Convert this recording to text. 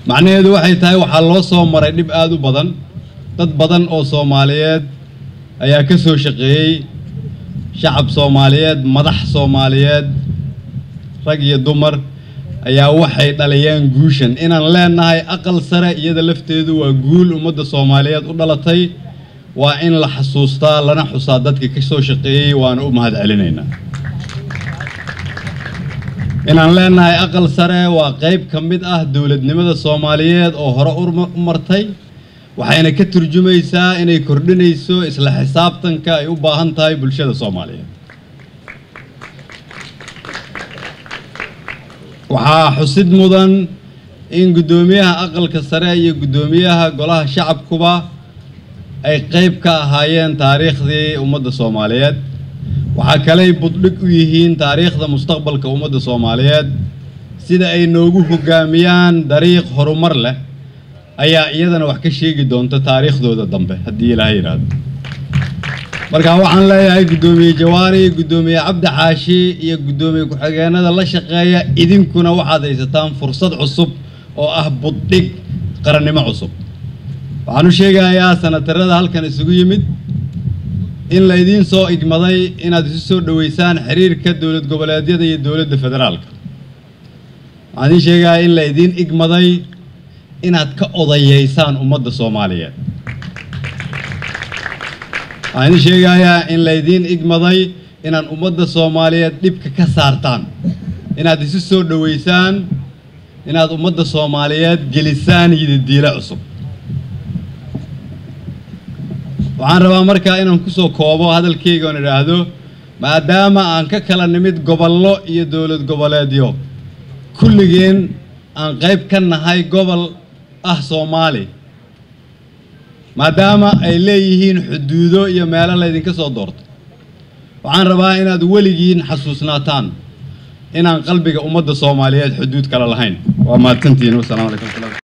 macnaheedu waxay tahay waxaa loo soo maray dhib aada u badan dad badan oo soomaaliyeed ayaa ka soo shaqeeyey shacab soomaaliyeed madax soomaaliyeed rag iyo dumar ayaa waxay dhaliyeen guushan inaan leenahay aqal sare iyada lafteedu waa guul ummadda soomaaliyeed u dhalatay waa in la xasuustaa lana xusaa dadka ka soo shaqeeyey waana u mahad celinaynaa inaan leenahay aqal sare waa qayb ka mid ah dowladnimada soomaaliyeed oo hore u martay waxayna ka turjumaysaa inay kordhinayso isla xisaabtanka ay u baahan tahay bulshada soomaaliyeed waxaa xusid mudan in guddoomiyaha aqalka sare iyo guddoomiyaha golaha shacabkuba ay qayb ka ahaayeen taariikhdii ummadda soomaaliyeed waxaa kaley buddhig u yihiin taariikhda mustaqbalka ummadda soomaaliyeed sida ay noogu hoggaamiyaan dariiq horumar leh ayaa iyadana wax ka sheegi doonta taariikhdooda dambe haddii ilaaha yidhaahdo marka waxaan leeyahay guddoomiye jawaari guddoomiye cabdi xaashi iyo guddoomiye ku-xigeenada la shaqeeya idinkuna waxaad haysataan fursad cusub oo ah buddhig qarannimo cusub waxaan u sheegayaa sanatarada halkan isugu yimid in laydiin soo igmaday inaad isu soo dhoweysaan xiriirka dowlad goboleedyada iyo dowladda federaalka waxaan idiin sheegayaa in laydiin igmaday inaad ka odayeysaan ummadda soomaaliyeed waxaan idiin sheegayaa in laydiin igmaday inaad ummadda soomaaliyeed dhibka ka saartaan inaad isu soo dhoweysaan inaad ummadda soomaaliyeed gelisaan yididiile cusub waxaan rabaa markaa inaan ku soo koobo hadalkayga oon idhaahdo maadaama aan ka kala nimid gobollo iyo dowlad goboleedyo kulligeen aan qayb ka nahay gobol ah soomaali maadaama ay leeyihiin xuduudo iyo meelo laydinka soo doorto waxaan rabaa inaad weligiin xasuusnaataan inaan qalbiga ummadda soomaaliyeed xuduud kale lahayn waa mahadsantihiin wasalaamu calaykum